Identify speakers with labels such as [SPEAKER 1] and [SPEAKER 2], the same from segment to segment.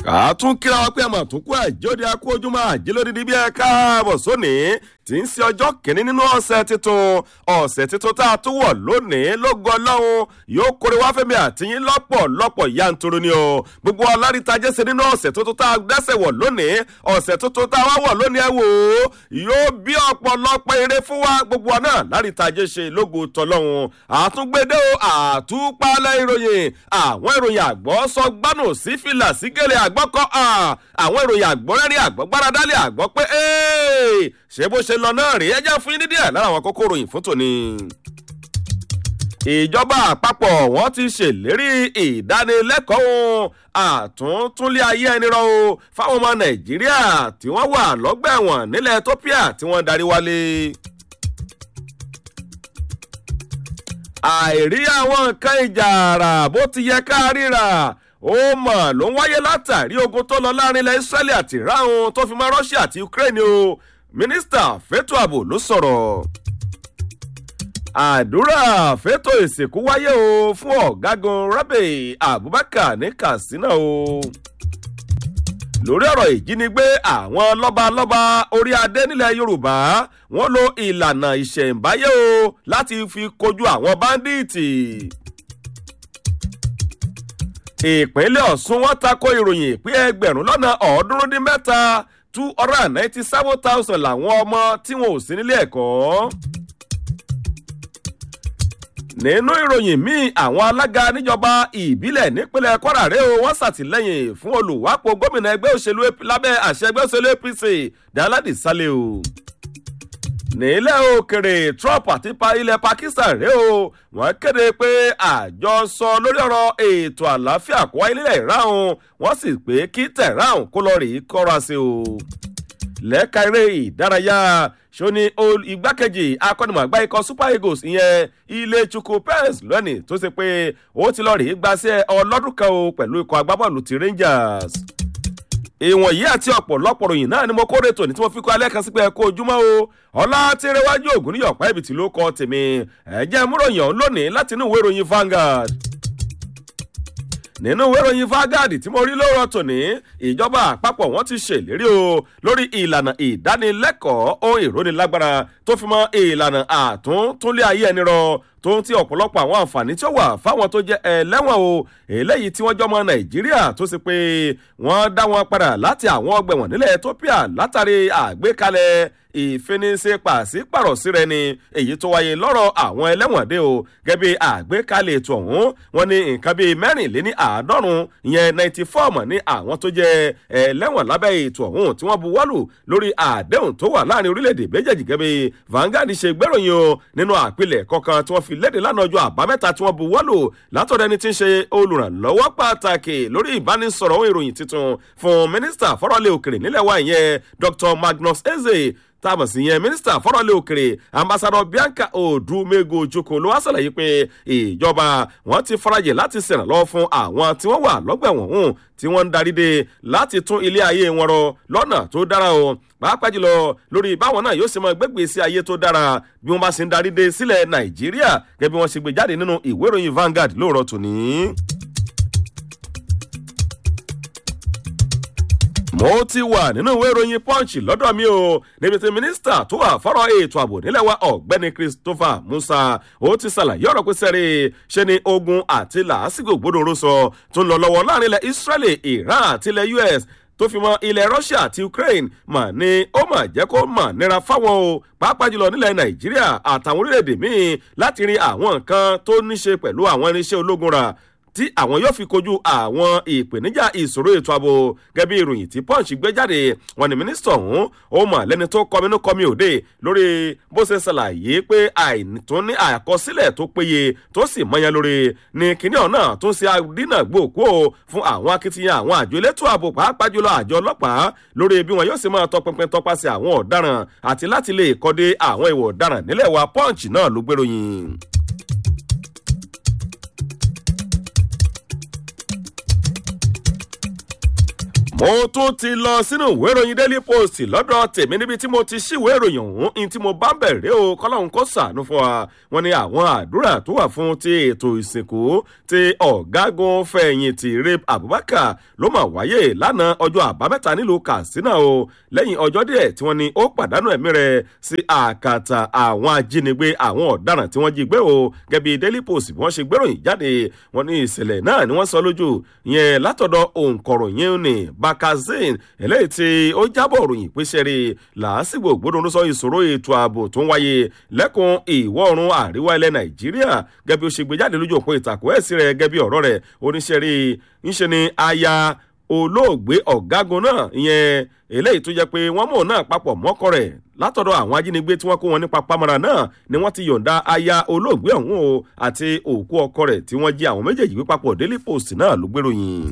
[SPEAKER 1] àtún kíra wa pé àmọ̀ tó kú àjọdẹ akú ojúmọ́ àjẹlódìdí bí ẹ káàbọ̀ sóní tí ń ṣe ọjọ́ kìíní nínú ọ̀sẹ̀ tuntun ọ̀sẹ̀ tuntun tá a tún wọ̀ lónìí lógo ọlọ́run yóò kórè wá fẹ́mi àtìyín lọ́pọ̀lọpọ̀ yanturu ni o gbogbo ọlárìíta jẹ́sẹ̀ nínú ọ̀sẹ̀ tuntun tá a dẹ́sẹ̀ wọ̀ lónìí ọ̀sẹ̀ tuntun tá a wá wọ̀ lónìí ẹ wò ó yóò bí ọ̀pọ̀lọpọ̀ eré fún wa gbogbo wa náà lárìíta jẹ́sẹ̀ lógo tọ́lọ́run àtúngbédé o àtúpalẹ̀ ìròyìn àwọn ìròyìn àgbọ̀ sọ gbánù sí fìlà sí gèlè àgbọ̀kọ́ àwọn ìròyìn àgbọ̀ rẹ́rìn àgbọ̀ gbáradálẹ̀ àgbọ̀ pé ṣé bó ṣe lọ náà rí ẹjẹ́ fún yín ní díẹ̀ lára àwọn kókó ròyìn fún tòní. ìjọba àpapọ̀ wọ́n ti ṣèlérí ìdánilẹ́kọ̀ọ́ àtúntúnlé ayé ẹni rọ o fáwọn ọmọ nàìjíríà tí wọ́n wà lọ́gbà ẹ̀wọ̀n nílẹ̀ ethiopia tí wọ́n darí wálé. àìrí àwọn nǹkan ìjà àrà bó ti yẹ ká ríra ó mọ̀ ló ń wáyé látàrí ogun tó lọ láàrin ilẹ̀ israeli àti iran tó fi mọ́ russia àti ukraine o mínísítà fẹ́tò ààbò ló sọ̀rọ̀ àdúrà fẹ́tò ìsìnkú wáyé o fún ọ̀gágun rabe abubakar ní katsina o lórí ọ̀rọ̀ ìjínigbé àwọn lọ́balọ́ba orí adé nílẹ̀ yorùbá wọ́n lo ìlànà ìṣẹ̀ǹbáyé o láti fi kojú àwọn báńdíìtì ìpínlẹ̀ ọ̀sùn wọn tako ìròyìn pé ẹgbẹ̀rún lọ́nà ọ̀ọ́dúnrún dín mẹ́ta two hundred and ninety seven thousand làwọn ọmọ tí wọn ò sí nílé ẹ̀kọ́. nínú ìròyìn míì àwọn alága níjọba ìbílẹ̀ nípínlẹ̀ kwara rẹ̀ o wọ́n ṣàtìlẹ́yìn fún olùwápò gómìnà ẹgbẹ́ òṣèlú lábẹ́ àṣẹ ẹgbẹ́ òṣèlú apc daladi saleh o nílẹ̀ òkèrè trump àti ilẹ̀ pakistan rèé o wọ́n kéde pé àjọsọ lórí ọ̀rọ̀ ètò àlàáfíà kó wáyé nílẹ̀ iran wọ́n sì pé kí tehran kó lọ rí kọ́ra sí o. lẹ́ka eré ìdárayá ṣóní igbákejì akọ́nimọ̀gbá ikọ̀ super eagles ìyẹn ilé chukwu pence lónìí tó ṣe pé ó ti lọ rí gbàṣẹ ọlọ́dún kan o pẹ̀lú ikọ̀ agbábọ́ọ̀lù ti rangers ìwọ̀n yìí àti ọ̀pọ̀lọpọ̀ ròyìn náà ni mo kórè tòní tí mo fi kọ́ alẹ́ kan sí pé ẹ kó ojúmọ́ o ọlá tí ń rẹwájú ògùn níyọ̀pá ibi tí ló kọ́ tèmi ẹ̀jẹ̀ múròyìn ọ̀hún lónìí láti inú ìwé ìròyìn Vanguard nínú ìwé ìròyìn Vanguard tí mo rí lóòrọ̀ tòní ìjọba àpapọ̀ wọ́n ti ṣèlérí o lórí ìlànà ìdánilẹ́kọ̀ọ́ ohun ìrónilágbára tó fi mọ́ ìlànà àtúntúnlé ayé ẹni rọ tó ń tí ọ̀pọ̀lọpọ̀ àwọn àǹfààní tí ó wà fáwọn tó jẹ́ ẹlẹ́wọ̀n o eléyìí tí wọ́n jọmọ nàìjíríà tó sì pé wọ́n dá wọn padà láti àwọn ọgbẹ̀wọ̀n nílẹ̀ ethiopia látàrí àgbékalẹ̀ ìfinisẹ́ pàṣípàrọ̀ sí rẹ ni èyí tó wáyé lọ́rọ̀ àwọn ẹlẹ́wọ̀n dé o gẹ́bí àgbékalẹ̀ ètò ọ̀hún wọn ní nǹkan bíi mẹ́rìnléní àádọ́rùn ìyẹn ninety four mọ̀ ní àwọn tó jẹ́ ẹlẹ́wọ̀n lábẹ́ ètò ọ̀hún tí wọ́n buwọ́lù lórí àdéhùn tó wà láàrin orílẹ̀-èdè méjèèjì gẹ́bí Vanguard ṣe gbéròyìn o nínú àpilẹ̀ kọ̀ọ̀kan tí wọ́n fi léde lánàá ọjọ́ àbámẹ́ta tí wọ́n buwọ́lù látọ̀dọ̀ ẹni tí ń ṣe olùrànlọ́wọ́ pàtàkì lórí ìbánisọ̀rọ̀ ohun ìròyìn tuntun fún mínísítà fọ́rọ̀lẹ́ òkèrè nílẹ̀ wa ìyẹn Dr Magnus Eze táàmù sí yẹn mínísítà fọ́rọ̀lẹ́ òkèrè ambassadọ Bianca Odumego Ojoko ló wá sàlàyé pé ìjọba wọn ti farajẹ láti ṣèrànlọ́wọ́ fún àwọn tí wọ́n wà lọ́gbẹ̀wọ̀n hùn tí wọ́n ń darí dé láti tún ilé ayé wọn rọ lọ́nà tó dára o pàápàá jùlọ lórí báwọn náà yóò ṣe máa gbégbé sí ayé tó dára bí wọ́n bá ṣe ń darí dé sílẹ̀ Nàìjíríà gẹ́gẹ́ bí wọ́n ṣe gbé jáde nínú ìwé ìròyìn Vanguard lóòrọ̀ tòní. mo ti wà nínú ìwé ìròyìn punch lọ́dọ̀ mi o níbi tí mínísítà tó wà fọ́rọ̀ ètò ààbò nílẹ̀ wa ọ̀gbẹ́ni christopher musa ó ti ṣàlàyé ọ̀rọ̀ pé sẹ́rí ṣe ni ogun àti làásìgbò gbódòrò sọ tó ń lọ lọ́wọ́ láàrin ilẹ̀ israeli iran àti ilẹ̀ us tó fi mọ ilẹ̀ russia àti ukraine mà ní ó mà jẹ́ kó mà nira fáwọn o pàápàá jùlọ nílẹ̀ nàìjíríà àtàwọn orílẹ̀-èdè míì láti rí àwọn nǹkan tó ní ṣe pẹ̀lú àwọn irinṣẹ́ ológun rà tí àwọn yóò fi kojú àwọn ìpèníjà ìṣòro ètò ààbò gẹ́gẹ́ bí ìròyìn tí punch gbé jáde wọn ni mínísítà ọ̀hún ó mọ̀ lẹ́ni tó kọminú kọmi òde lórí bó ṣe ṣàlàyé pé àìtún ní àkọsílẹ̀ tó péye tó sì mọyán lórí ní kíní ọ̀nà tó ń ṣe àdínà gbòòkó fún àwọn akitiyan àwọn àjọ elétò ààbò pàápàá jùlọ àjọ ọlọ́pàá lórí bí wọn yóò ṣe máa tọpinpin tọpasẹ̀ àwọn ọ̀daràn àti láti lè kọ́dé àwọn ìwọ̀ ọ̀daràn nílẹ̀ wa punch náà ló gbéròyìn. mo tún ti lọ sínú ìwé ìròyìn daily post lọ́dọ̀ tèmi níbi tí mo ti ṣíwé ìròyìn ọ̀hún ní tí mo bá ń bẹ̀rẹ̀ o kọ́láhùn kó sàánú fún wa wọn ni àwọn àdúrà tó wà fún ti ètò ìsìnkú ti ọ̀gágun fẹ̀yìntì rape abubakar ló mà wáyé lánàá ọjọ́ àbámẹ́ta nílùú katsina o lẹ́yìn ọjọ́ díẹ̀ tí wọ́n ní ó pàdánù ẹ̀mí rẹ̀ sí àkàtà àwọn ajínigbé àwọn ọ̀daràn tí wọ́n jí gbé o gẹ́bí daily post bí wọ́n ṣe gbéròyìn jáde wọ́n ní ìṣẹ̀lẹ̀ náà ni wọ́n sọ lójú yẹn látọ̀dọ̀ òǹkọ̀ròyìn ní bakazin eléyìí tí ó jábọ̀ ròyìn pèsè rí làásìgbò gbódùn sọ ìṣòro ètò ààbò tó ń wáyé lẹ́kùn ìwọ̀ oòrùn àríwá ilẹ̀ nàìjíríà gẹ́bí ó ṣe gbé jáde lójú òpó ìtàkùn ẹ̀sìn rẹ̀ gẹ́bí ọ̀rọ̀ rẹ̀ oníṣẹ́ rí ńṣe ni aya olóògbé ọ̀gágun náà ìyẹn eléyìí tó jẹ́ pé wọ́n mọ̀ náà papọ̀ mọ́kọ rẹ̀ látọ̀dọ̀ àwọn ajínigbé tí wọ́n kó wọn nípa pamọ́ra náà ni wọ́n ti yọ̀ǹda aya olóògbé ọ̀hún o àti òkú ọkọ rẹ̀ tí wọ́n jí àwọn méjèèjì gbé papọ̀ daily post náà ló gbèròyìn.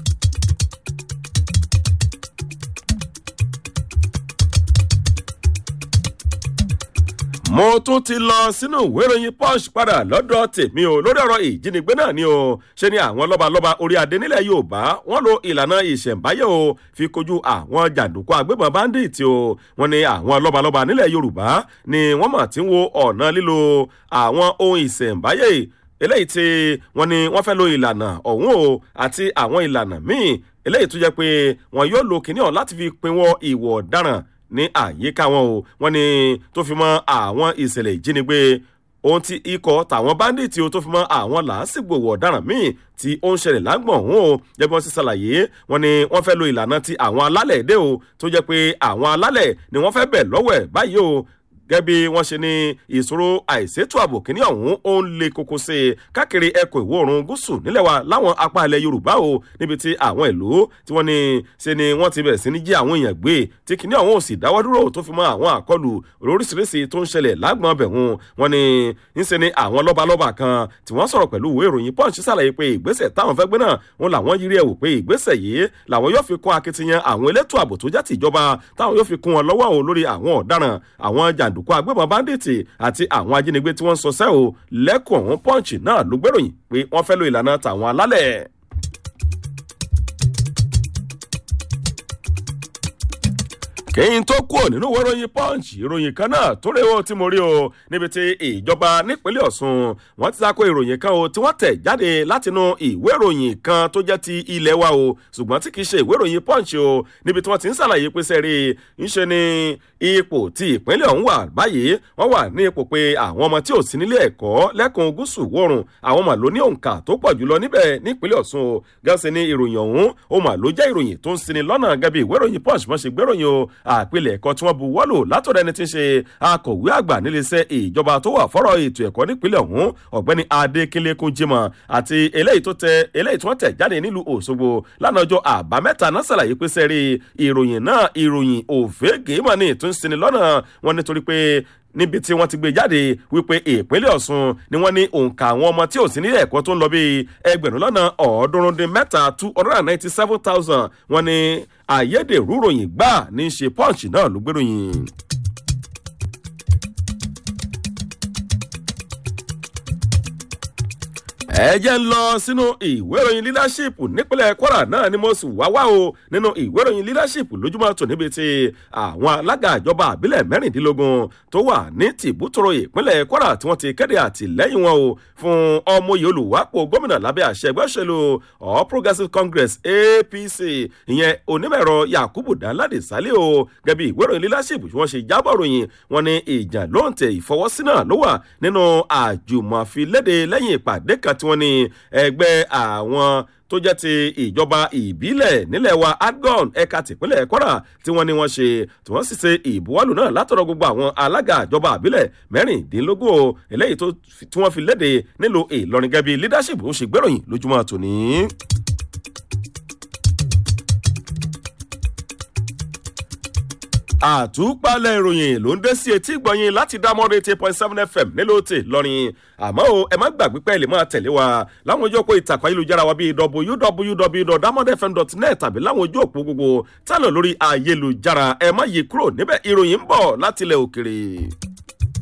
[SPEAKER 1] mo tún ti lọ sínú ìwé ìròyìn punch padà lọ́dọ̀ tèmi o lórí ọ̀rọ̀ ìjínigbé náà ni o ṣe ni àwọn lọ́balọ́ba orí adé nílẹ̀ yorùbá wọ́n lo ìlànà ìṣẹ̀ǹbáyé o fi kojú àwọn jàǹdùkú agbébọn bandit o wọ́n ní àwọn lọ́balọ́ba nílẹ̀ yorùbá ni wọ́n mọ̀ tí ń wo ọ̀nà lílo àwọn ohun ìṣẹ̀ǹbáyé eléyìí tí wọ́n ní wọ́n fẹ́ lo ìlànà ọ̀hún o àti àwọn ìlànà míì eléyìí tó jẹ́ pé wọ́n yóò lo kìnìún láti fi pinwọ́ ìwọ̀ ọ̀daràn ní àyíká wọn o wọn ni tó fi mọ àwọn ìṣẹ̀lẹ̀ ìjínigbé ohun tí ikọ̀ tàwọn báńdíìtì o tó fi mọ àwọn làásìgbò wọ̀ ọ̀daràn míì tí ó ń ṣẹlẹ̀ lágbọ̀n ọ̀hún o jẹ́ bí wọ́n ti ṣàlàyé wọn ni wọ́n fẹ́ lo ìlànà ti àwọn alálẹ̀ èdè o tó jẹ́ pé àwọn alálẹ̀ ni wọ́n fẹ́ bẹ̀ lọ́wọ́ ẹ̀ báyìí o gẹ́gẹ́ bí wọ́n ṣe ní ìṣòro àìsétò ààbò kìíní ọ̀hún ó ń le koko sí i káàkiri ẹkùn ìwọ̀ oòrùn gúúsù nílẹ̀ wa láwọn apá ilẹ̀ yorùbá o níbi tí àwọn ìlú tí wọ́n ní ṣe ni wọ́n ti bẹ̀rẹ̀ sí ní jí àwọn èèyàn gbé tí kìíní ọ̀hún ò sì dáwọ́ dúró tó fi mọ́ àwọn àkọlù oríṣiríṣi tó ń ṣẹlẹ̀ lágbọ̀n bẹ̀hùn wọ́n ní ńṣe ni àwọn lọ́balọ́ba kan tí wọ́n sọ̀rọ̀ pẹ̀lú ìwé ìròyìn punch ṣàlàyé pé ìgbésẹ̀ táwọn fẹ́ gbé náà wọn làwọn yiri ẹ̀ wò pé ìgbésẹ̀ yìí làwọn yóò fi kún akitiyan àwọn elétò ààbò tó jẹ́ tìjọba táwọn yóò fi kún wọn lọ́wọ́ o lórí àwọn ọ̀daràn àwọn jàǹdùkú agbébọn bandit àti àwọn ajínigbé tí wọ́n ń sọsẹ́ o lẹ́kùn ọ̀hún punch náà ló gbèròyìn pé wọ́n fẹ́ lo ìlànà tàwọn alálẹ̀. kẹ́yìn tó kúrò nínú ìwé ìròyìn punch ìròyìn kan náà tó rèé o tí mo rí o níbi tí ìjọba nípínlẹ̀ ọ̀sùn wọ́n ti sako ìròyìn kan o tí wọ́n tẹ̀ jáde látinú ìwé ìròyìn kan tó jẹ́ ti ilẹ̀ wa o ṣùgbọ́n tí kìí ṣe ìwé ìròyìn punch o níbi tí wọ́n ti ń ṣàlàyé pé sẹ́rí ńṣe ni ipò tí ìpínlẹ̀ ọ̀hún wà báyìí wọ́n wà ní ipò pé àwọn ọmọ tí ò sí nílé ẹ̀kọ́ lẹ́kùn gúúsù wọ̀rùn àwọn mà ló ní òǹkà tó pọ̀ jùlọ níbẹ̀ nípínlẹ̀ ọ̀sùn o gẹ́sẹ̀ ní ìròyìn ọ̀hún ó mà ló jẹ́ ìròyìn tó ń sinmi lọ́nà gẹ́bí ìwé ìròyìn punch mọ́ ṣe gbéròyìn o àpilẹ̀ ẹ̀kọ́ tí wọ́n bu wọ́lò látọ̀dọ̀ ẹni tí ń ṣe akọ̀wé àgbà níléeṣẹ́ ìjọba tó wà fọ́rọ̀ ètò ẹ̀kọ́ nípínlẹ̀ ọ̀hún ọ̀gbẹ́ni adékínlékún jimoh àti eléyìí tó tẹ eléyìí tí wọ́n tẹ̀ jáde nílùú òṣogbo lánàá ọjọ́ àbámẹ́ta náà ṣàlàyé pé sẹ́rí ìròyìn náà ìròyìn òfégè mọ̀ ní ìtúnṣini lọ́nà wọn nítorí pé níbi tí wọ́n ti gbé jáde wípé ìpínlẹ̀ ọ̀sùn ni wọ́n ní òǹkà àwọn ọmọ tí ò sí nílé ẹ̀kọ́ tó ń lọ bíi ẹgbẹ̀rún lọ́nà ọ̀ọ́dúnrún dín mẹ́ta two hundred and ninety seven thousand wọ́n ní àyédèrú ròyìn gbà ní í ṣe punch náà ló gbéròyìn. ẹ jẹ́ ń lọ sínú ìwé ìròyìn leadership nípínlẹ̀ kwara náà ni mo sì wá wá o nínú ìwé ìròyìn leadership lójúmọ́ tò níbi tí àwọn alága ìjọba àbílẹ̀ mẹ́rìndínlógún tó wà ní tìbútòrò ìpínlẹ̀ kwara tí wọ́n ti kéde àtìlẹ́yìn wọn o fún ọmọye olùwápò gómìnà lábẹ́ àṣẹ ẹgbẹ́ òṣèlú all progressives congress apc ìyẹn onímọ̀ẹ̀rọ yakubu danlade sálẹ̀ o gẹ́bí ìwé ìròyìn leadership tí wọ́n ṣe jábọ̀ ròyìn wọn ni ìjà lóǹtẹ̀ ìfọwọ́sí náà ló wà nínú àjùmọ̀filéde lẹ́yìn ìpàdé kan tí wọ́n ní ẹgbẹ́ àwọn tó jẹ́ ti ìjọba ìbílẹ̀ nílẹ̀ wa adgon ẹ̀ka tìpínlẹ̀ kwara tí wọ́n ní wọ́n ṣe tí wọ́n sì ṣe ìbuwọ́lù náà látọ̀rọ̀ gbogbo àwọn alága ìjọba ìbílẹ̀ mẹ́rìndínlógún o eléyìí tí wọ́n fi léde nílùú ìlọrin gẹ́bí leadership ó ṣe gbéròyìn lójúmọ́ tòní. àtúpalẹ̀ ìròyìn ló ń dé sí etí ìgbọ̀nyìn láti dámọ́rẹ́ eight point seven fm nílò tè lọ́rin àmọ́ o ẹ má gbàgbé pẹ́ lè máa tẹ̀lé wa láwọn ojú òpó ìtàkùn ayélujára wa bíi www.damodfm.net tàbí láwọn ojú òpó gbogbo tálọ̀ lórí ayélujára ẹ má yí kúrò níbẹ̀ ìròyìn ń bọ̀ látilẹ̀ òkèrè.